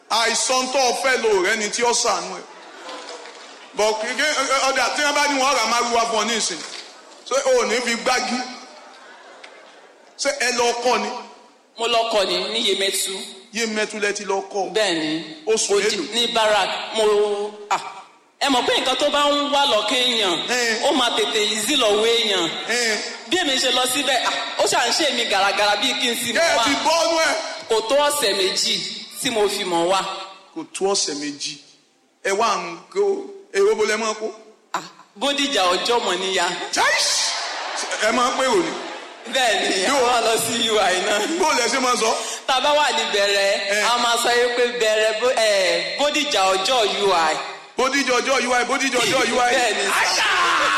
àìsàn tó o fẹ́ lò rẹ ni tí ó sànú ẹ̀ bọ̀ kéke ọ̀dà tí wọ́n bá ní wọ́n rà máa wíwá fún ọ ní ìsìn ṣé o ò ní fi gbági ṣé ẹ lọ kọ́ ni mo lọ kọ ní ní Yemẹtu yé mẹ́túlẹ̀ ti lọ kọ́ bẹ́ẹ̀ ni Oṣù Odi- mélòó? ní barak mo ah ẹ mọ̀ pé nǹkan tó bá ń wá lọ́kẹ́ èèyàn Eh. ó máa tètè easy lọ́wọ́ èèyàn ẹ̀ bí èmi ṣe lọ síbẹ̀ ah, ó ṣà ń ṣe mi gàràgàrà bíi kí n sì kẹ́ mọ̀ ẹ wá ti bọ́nú ẹ̀ kò tó ọ̀sẹ̀ méjì tí mo fi mọ̀ wá kò tó ọ̀sẹ̀ méjì ẹ wá ń kó èrò bó lẹ máa kó Ah, bódìjà ọjọ́ mọ̀ níyà Chais! ẹ máa pé òní bẹ́ẹ̀ ni a Yóò. wá lọ sí ui náà bó lẹ ṣe máa sọ tá a bá wà ní bẹ̀rẹ̀ Eh. a máa sọ yìí pé bẹ̀rẹ̀ bó- eh, bódìjà ọjọ́ ui bódìjọ ọjọ́ ui bódìjọ ọjọ́ ui bẹ́ẹ̀ ni sà.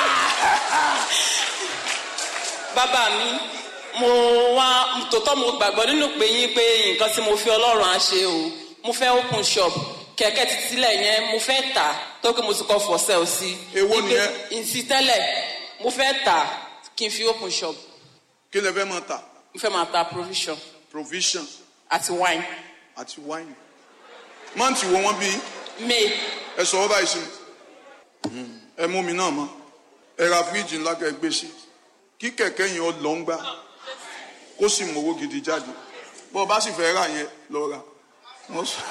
bàbá mi mo wá tòótọ́ mo gbàgbọ́ nínú pé yín pé nǹkan tí mo fi ọlọ́run á ṣe o mo fẹ́ open shop kẹ̀kẹ́ títílẹ̀ yẹn mo fẹ́ tà tó kí mo ti kọ́ for sale sí. Èwo Ipe- nìyẹn? ìsí tẹ́lẹ̀ mo fẹ́ tà kí n fi open shop kí lẹ fẹ́ máa ta mo fẹ́ máa ta provision provision àti wine àti wine mọ́ǹtì wo wọ́n bí may ẹ sọ ọ́ báyìí sí mi ẹ mú mi náà mọ́ ẹ ra fíríjì ńlá kẹ́ ẹ gbé sí kí kẹ̀kẹ́ yẹn ó lọ ń gbà kó sì mówó gidi jáde bó o bá sì fẹ́ rà yẹn lọ rà wọ́n sọ.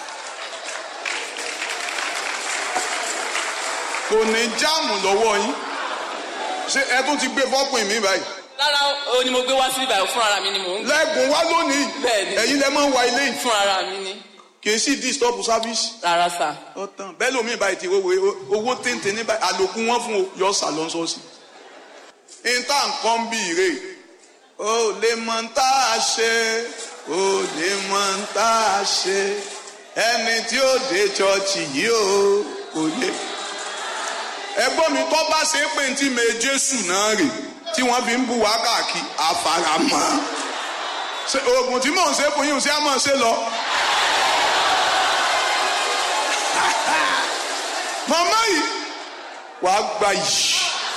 kò ní jáàmù lọ́wọ́ yín ṣé ẹ tún ti gbé fọ́pìn mi báyìí lára o ni mo gbé wá sí ibà fún ara mi ni mò ń gbé lẹ́gùn wá lónìí Bẹ́ẹ̀ni. ẹ̀yin lẹ máa ń wa ilé yìí fún ara mi ni kì í sì disturb service rárá sà ọtàn bẹ́ẹ̀ lómi ìbáyìí ti owó owó téńté ní báyìí àlòkù wọn fún o yọ sàlọ́nsọ́sì. ìta nǹkan bí ire o lè mọ ń tá a ṣe o lè mọ ń tá a ṣe ẹni tí ó dé chọọchì yìí o kò lè. ẹgbọ́n mi tó bá ṣe é pé ntí me jésù náà rè tí wọ́n fi ń bu wá káàkiri àfaramọ́ Ṣé oògùn tí mò ń ṣe fún yín ṣé a máa ṣe lọ. màmá yìí wàá gba yìí.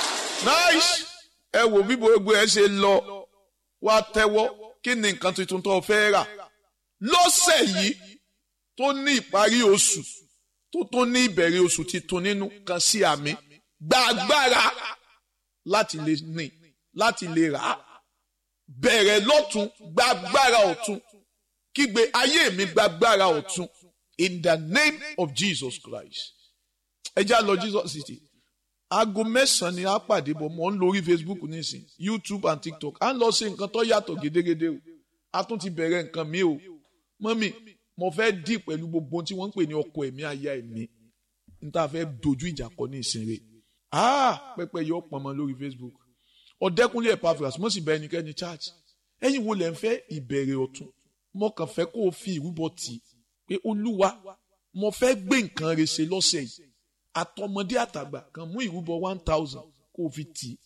nice. ẹ wo bí gbogbo ẹ ṣe lọ wá tẹ́wọ́ kí ni nǹkan tuntun tó fẹ́ rà lọ́sẹ̀ yìí tó ní ìparí oṣù tó tó ní ìbẹ̀rẹ̀ oṣù titun nínú kan sí àmì gba agbára láti lè ní láti lè rà á bẹ̀rẹ̀ lọ́tún gba agbára ọ̀tún kígbe ayé mi gba agbára ọ̀tún in the name of Jesus Christ ẹ já lọ Jesus city aago mẹ́sàn-án ni a pàdé bọ̀ mọ́ ń lórí Facebook nísìn YouTube and TikTok à ń lọ sí nǹkan tó yàtọ̀ gédégédé o a tún ti bẹ̀rẹ̀ nǹkan mi o mọ́mì mo fẹ́ dì pẹ̀lú gbogbo ohun tí wọ́n ń pè ní ọkọ ẹ̀mí aya ẹ̀mí n ta fẹ́ dojú ìjà kọ ní ìsinre ah pẹpẹ yọ pọnmọ lórí Facebook ọ̀dẹ́kunlé Epaphras mo sì bẹ ẹnikẹ́ni church ẹ̀yin wo lẹ ń fẹ́ ìbẹ̀rẹ̀ ọ̀tun mo kàn fẹ́ kó o fi ìrúbọ tì í pé olúwa mo fẹ́ gbé nǹkan rẹ̀ ṣe lọ́sẹ̀ yìí àtọmọdé àtàgbà kan mú ìrúbọ one thousand kó o fi tì í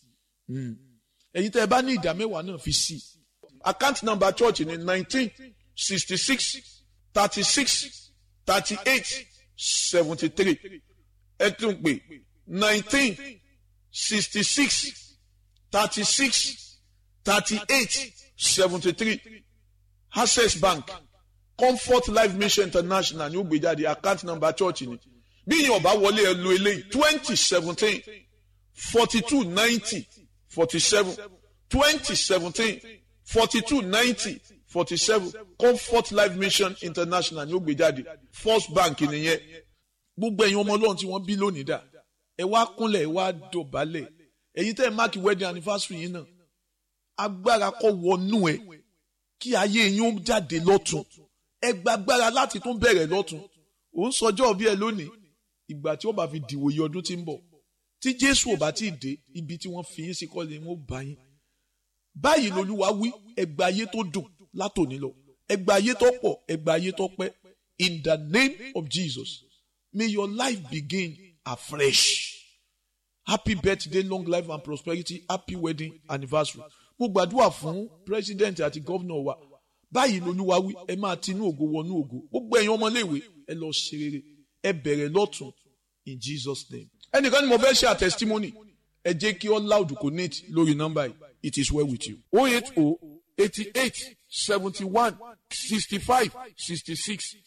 ẹ̀yin tẹ́ ẹ bá ní ìdá mẹ́wàá náà fi sí i account number church ní nineteen sixty six thirty six thirty eight seventy three ẹ tún pè nineteen sixty six thirty six thirty eight seventy three access bank comfort life mission international ní ó gbé jáde account number church ni bí yín ọba wọlé ẹ lo eléyìí twenty seventeen forty two ninety forty seven twenty seventeen forty two ninety forty seven comfort life mission international ní ó gbé jáde first bank nìyẹn gbogbo ẹ̀yin ọmọ ọlọ́run tí wọ́n bí lónìí dà ẹ wá kúnlẹ̀ ẹ wá dọ̀bálẹ̀ ẹ̀yin tẹ́ ẹ máàkì wedding anniversary yìí náà agbára kọ́ wọnú ẹ kí ayé yín ó jáde lọ́tún ẹ gba agbára láti tún bẹ̀rẹ̀ lọ́tún ò ń sọjọ́ bí ẹ lónìí ìgbà tí ó bá fi dìwòye ọdún tí ń bọ̀ tí jésù ò bá tí ì dé ibi tí wọ́n fi yín sí kọ́ ni wọ́n bá yín báyìí lolúwa wí ẹ gba ayé tó dùn látòní lọ ẹ gba ayé tó pọ̀ ẹ gba ayé tó pẹ́ in the name of jesus may your life begin afresh happy birthday long life and prosperity happy wedding anniversary mo gbàdúrà fún president àti governor wa báyìí lolúwa wí ẹ máa tinú ògo wọnú ògo gbogbo ẹ̀yin ọmọléèwé ẹ lọ ṣe rere ẹ bẹ̀rẹ̀ lọ́tún in jesus name. ẹnìkan ni mo fẹ́ ṣe àtẹsítímọ́nì ẹ jẹ́ kí all loud connect lórí nọ́mbà yìí it is well with you. o eight o eighty eight seventy one sixty five sixty six